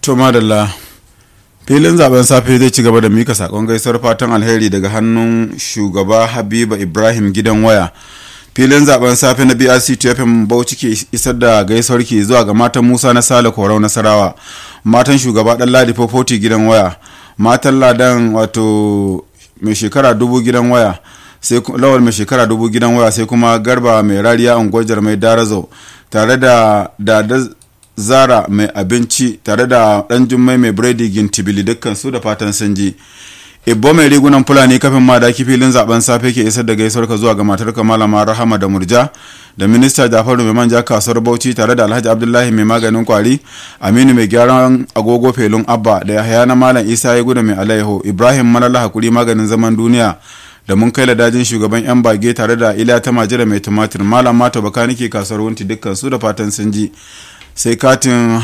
to madalla filin zaben safe zai ci gaba da mika sakon gaisuwar fatan alheri daga hannun shugaba habiba ibrahim gidan waya filin zaben safe na brc tfm bauchi ke isar da gaisuwar ki zuwa ga matan musa na sale korau nasarawa matan shugaba dan ladi fofoti gidan waya matan ladan wato mai shekara dubu gidan waya sai lawal mai shekara dubu gidan waya sai kuma garba mai rariya unguwar mai darazo tare da dada zara mai abinci tare da dan jummai mai biredi gintibili dukkan su da fatan sun ji ibbo mai rigunan fulani kafin ma daki filin zaben safe ke isar da gaisuwar ka zuwa ga matar ka malama rahama da murja da minista jafaru mai manja kasuwar bauchi tare da alhaji abdullahi mai maganin kwari aminu mai gyaran agogo felun abba da yahaya na malam isa ya gudu mai alaiho ibrahim malala hakuri maganin zaman duniya da mun kai ladajin shugaban yan bage tare da ila ta majira mai tumatir malam mata baka nake kasuwar wunti dukkan su da fatan sun ji sai katin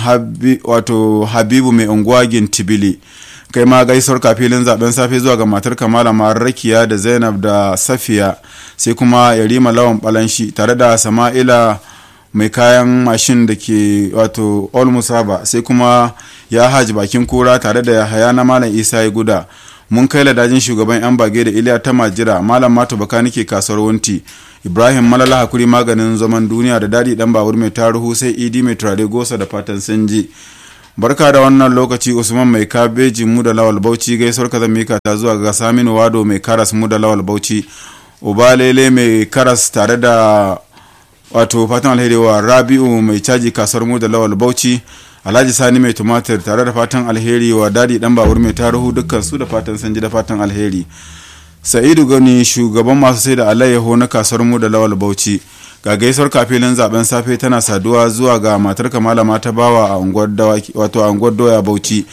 wato habibu mai unguwa gintibili kai ma gaisuwar kafilin zaben safe zuwa ga matar kamala rakiya da zainab da safiya sai kuma yarima lawan balanshi tare da sama'ila mai kayan mashin da ke wato all musaba sai kuma ya haji bakin kura tare da yahaya na malam isa ya guda mun kai ladajin shugaban yan bage da iliya ta majira malam mato baka nake kasuwar wunti ibrahim malala hakuri maganin zaman duniya da dadi dan babur mai taruhu sai idi mai turare gosa da fatan sun ji barka da wannan lokaci usman mai kabeji mu da lawal bauchi gaisuwar ka mika ta zuwa ga saminu wado mai karas mu da lawal bauchi ubalele mai karas tare da wato fatan alheri wa rabi'u mai caji kasuwar mu da lawal bauchi alhaji sani mai tumatir tare da fatan alheri wa dadi dan babur mai taruhu dukkan su da fatan sanji da fatan alheri sa'idu gani shugaban masu sai da alayyaho na kasuwar mu da lawal bauchi ga gaisuwar kafilin zaben safe tana saduwa zuwa ga matar kamala ta bawa a unguwar wato a unguwar doya bauchi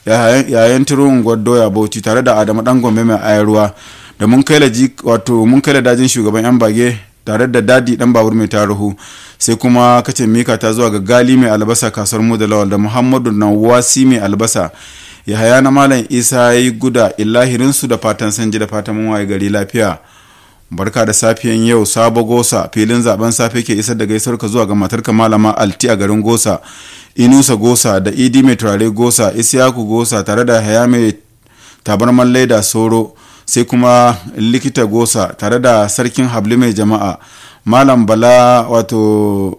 yayan tiro unguwar doya bauchi tare da adamu dan gombe mai ayarwa da mun kai wato mun kai dajin shugaban yan bage tare da dadi dan babur mai taruhu sai kuma kace mika ta zuwa ga gali mai albasa kasuwar mu da lawal da muhammadu nawasi mai albasa yahaya na malam isa yi guda illahirinsu da fatan sanji da fatan mun waye gari lafiya barka da safiyan yau sabo gosa filin zaben safe ke isar da gaisuwar ka zuwa ga matarka malama alti a garin gosa inusa gosa da idi mai turare gosa isiyaku gosa tare da haya mai tabarman laida soro sai kuma likita gosa tare da sarkin habli mai jama'a malam bala wato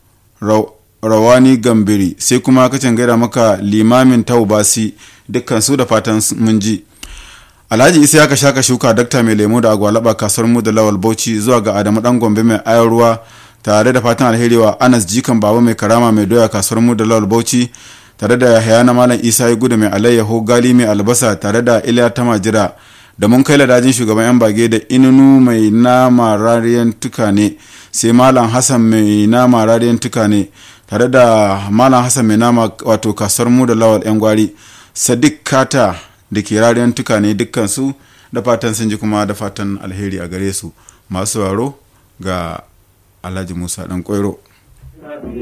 rawani gambiri sai kuma kacin gaida maka limamin taubasi dukkan su da fatan mun ji alhaji isa ya shaka shuka dakta mai lemo da agwalaba kasuwar mu da lawal bauchi zuwa ga adamu dan gombe mai ayar ruwa tare da fatan alheri wa anas jikan baba mai karama mai doya kasuwar mu da lawal bauchi tare da yahaya na malam isa ya gudu mai alayyaho gali mai albasa tare da iliya ta majira da mun kai ladajin shugaban yan bage da inunu mai nama rariyan tukane sai malam hassan mai nama rariyan tukane tare da malam hassan mai nama wato kasuwar mu da lawal yan gwari sadiq kata da ke rariyan tukane dukkansu da fatan sun ji kuma da fatan alheri a gare su masu waro ga alhaji musa dan kwairo